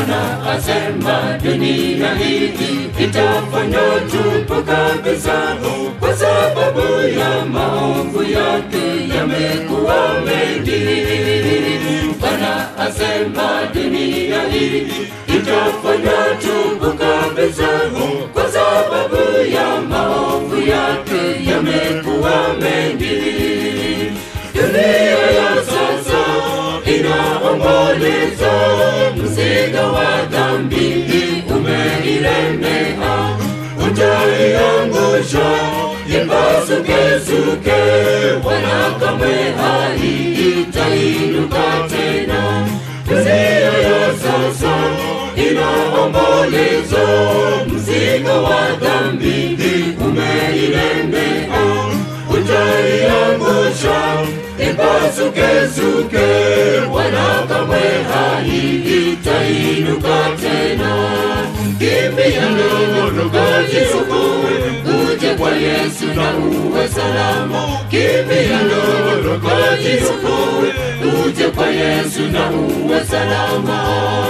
Bwana asema dunia hii itafanywa tupu kabisa, kwa sababu ya maovu yake yamekuwa mengi. Bwana asema dunia hii itafanywa tupu kabisa, kwa sababu ya maovu yake yamekuwa mengi. Dunia ya sasa inaomboleza, mzigo wa dhambi umeilemea, utaiangusha ipasukesuke, wala kamwe haitainuka tena. Dunia ya sasa inaomboleza, mzigo wa dhambi umeilemea, utaiangusha ipasukesuke, wala kamwe haitainuka tena. Kimbia kajisukuwe, uje kwa Yesu na uwe salama. Kimbia kajisukuwe, uje kwa Yesu na uwe salama.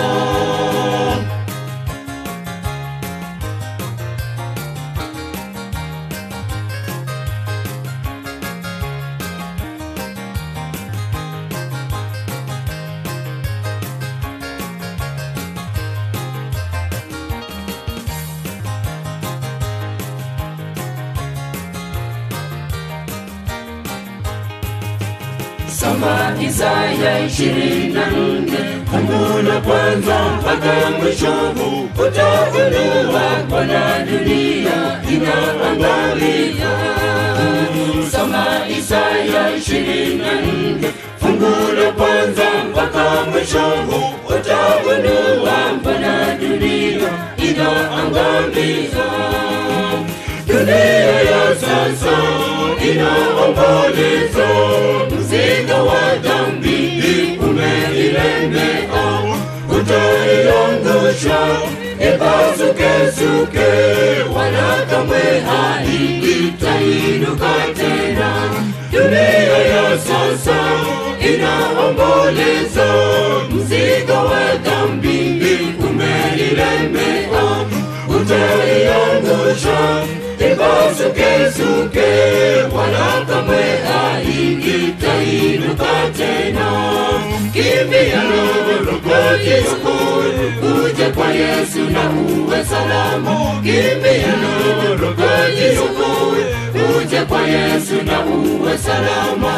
Soma Isaya ishirini na nne fungu la kwanza mpaka mwisho, utaelewa Bwana dunia inaangalia. Soma Isaya ishirini na nne fungu la kwanza mpaka mwisho, utaelewa Bwana dunia inaangalia. Dunia ya sasa inaomboleza, mzigo wa dhambi umeilemea, utaiangusha ipasukesuke, wala kamwe haitainuka tena. Dunia ya sasa inaomboleza, mzigo wa dhambi umeilemea, utaiangusha ipasukesuke, wala kamwe haitainuka tena. Kimbia kajisukuwe, uje kwa Yesu na uwe salama. Kimbia kajisukuwe, uje kwa Yesu na uwe salama.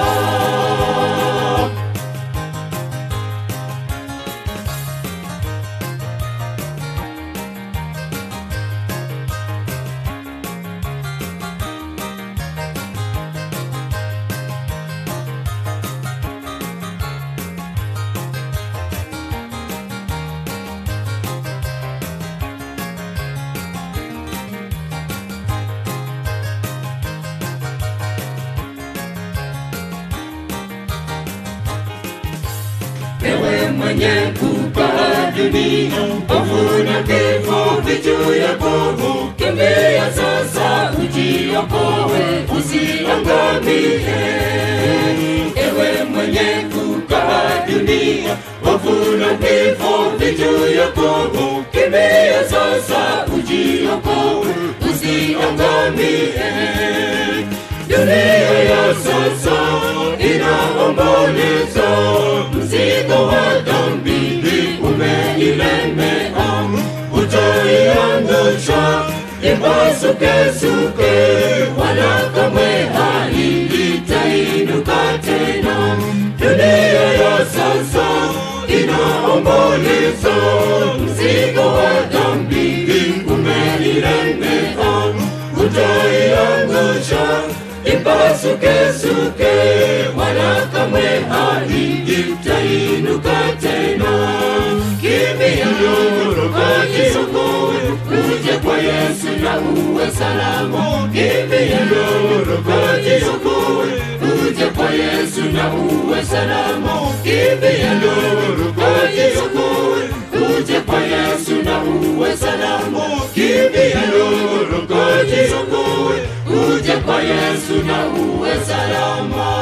Ewe mwenye kupaa dunia, hofu na kifo vichu yako, kimbia sasa ujiokoe, usiangamie. Ewe mwenye kupaa dunia, hofu na kifo vichu yako, kimbia sasa ujiokoe, usiangamie. Dunia ya sasa inaomboleza, mzigo wa dhambi umeilemea, utaiangusha ipasukesuke, wala kamwe haitainuka tena. Dunia ya sasa inaomboleza, mzigo wa dhambi umeilemea, utaiangusha ipasukesuke, wala kamwe haitainuka tena. Kimbia kajisukuwe, uje kwa Yesu na uwe salama. Kimbia kajisukuwe, uje kwa Yesu na uwe salama. Kimbia kajisukuwe, uje kwa Yesu na uwe salama. Kimbia kajisukuwe, uje kwa Yesu na uwe salama.